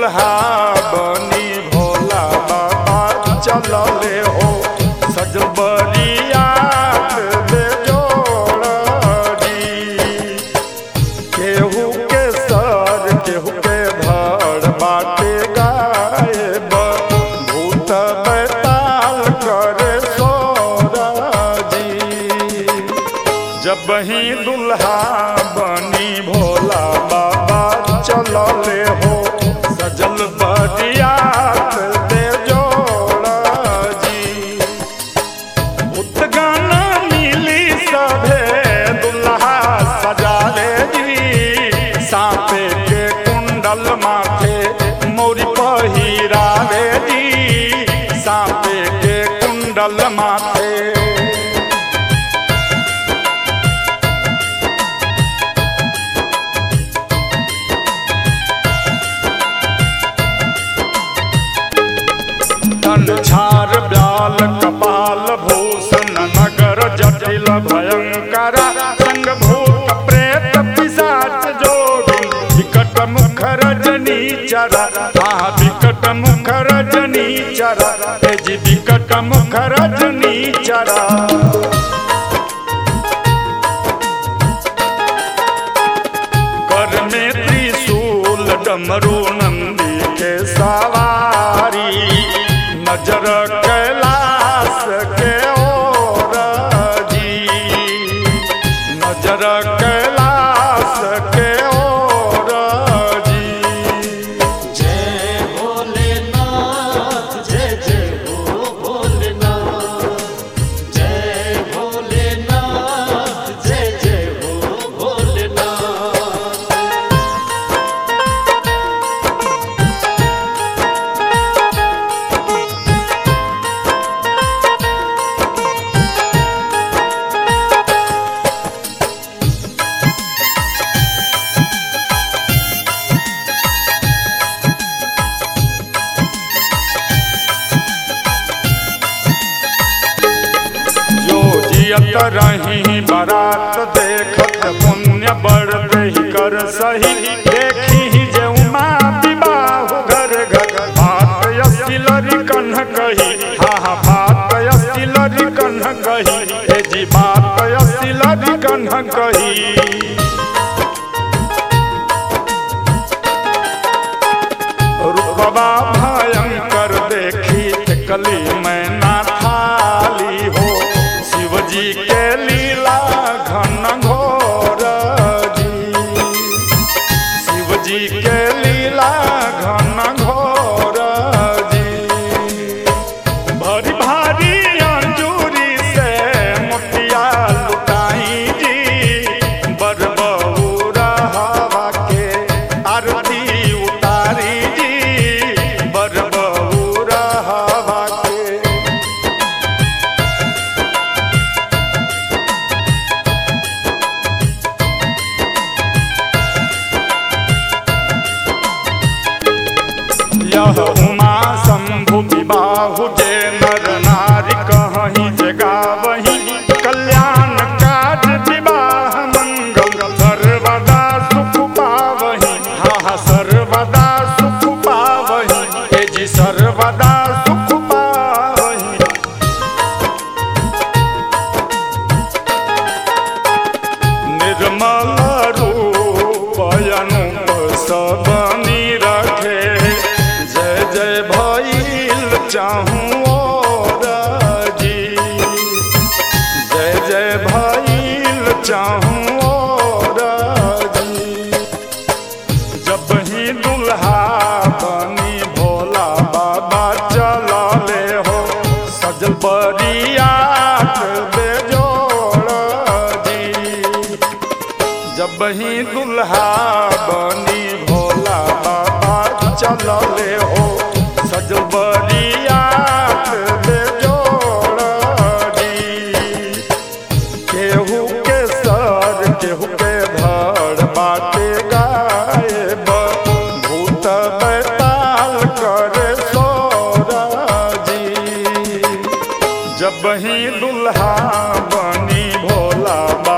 दुल्हा बनी भोला बाबा चलले हो सजल बरियात बेजोड़ी केहू के सर केहू के धड़ बाटे गायब भूत बैताल करे सोराजी जब ही दुल्हा बनी भोला बाबा चलले हो सजल बरियात बेजोड़ा जी गाना मिली सभे दुल्हा सजाले जी सांपे के कुंडल माथे मोरी पहिरावे जी सांपे के कुंडल माथे तन झार ब्याल कपाल भूषण नगर जटिल भयंकर संग भूत प्रेत पिशाच जोगी विकट मुख रजनी चरा आह विकट मुख रजनी चरा हे जी विकट मुख रजनी चरा कर में त्रिशूल डमरू नंदी के सवारी नजर कैलाश के ओर जी नजर कैलाश के ओर जी जय भोलेनाथ जय जय हो भोलेनाथ जय भोलेनाथ जय जय हो भोलेनाथ जो जियत रही बारात देखत पुण्य बढ़ ही कर सही देखी जे उमा विवाह घर घर बात यसिलरी कन्ह कही हा हा बात यसिलरी कन्ह कही हे जी बात यसिलरी कन्ह कही रूपवा भयंकर देखी कली मैना थाली हो शिवजी के लीला घन घोर जी शिवजी के लीला घन घोर जी भरी भारी अंजूरी से मोतिया लुटाई जी बरबहुरा हवा के आरती उतारी जी बरबहुरा हवा के यह उमा शंभु विबाहु जे नर नारी कहीं जगावही कल्याण काज विवाह मंगल सर्वदा सुख पावही हा हा सर्वदा सुख पावही हे जी सर्वदा सुख पावही निर्मल रूप अनूप सब रखे जय जय भइल चाहूँ और जी जय जय भइल चाहूँ और जी जब ही दुल्हा बनी भोला बाबा चलले हो सजल बरियात बेजोड़ जी जब ही दुल्हा बनी भोला बाबा चलले हो सजल बरियात बेजोड़ जी केहू के सर केहू के धड़ बाटे गायब भूत बैताल करे सोराजी जब ही दुल्हा बनी भोला